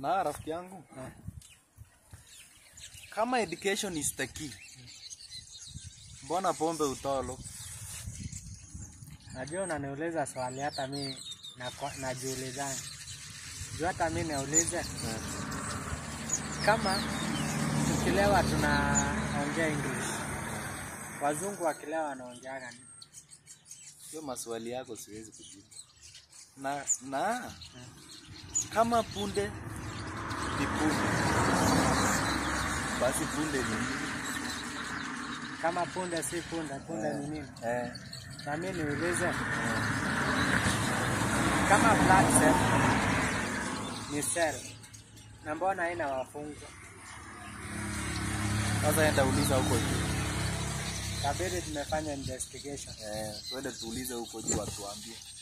Na rafiki yangu, Eh. kama education is the key, mbona pombe utolo? Najua unaniuliza swali hata mi nakwa- najiulizana. Juu hata mi naulize kama tukilewa tunaongea English, wazungu wakilewa wanaongeaga nini? Hiyo maswali yako siwezi kujibu. Na na kama punde ni punde, basi punde ni nini? Kama punde si punde, punde ni nini? Eh, Na mi niulize kama blood cell ni cell na mbona haina wafungwa? sasa enda uliza huko juu. Kabidi tumefanya investigation. Eh, twende tuulize huko juu watuambie.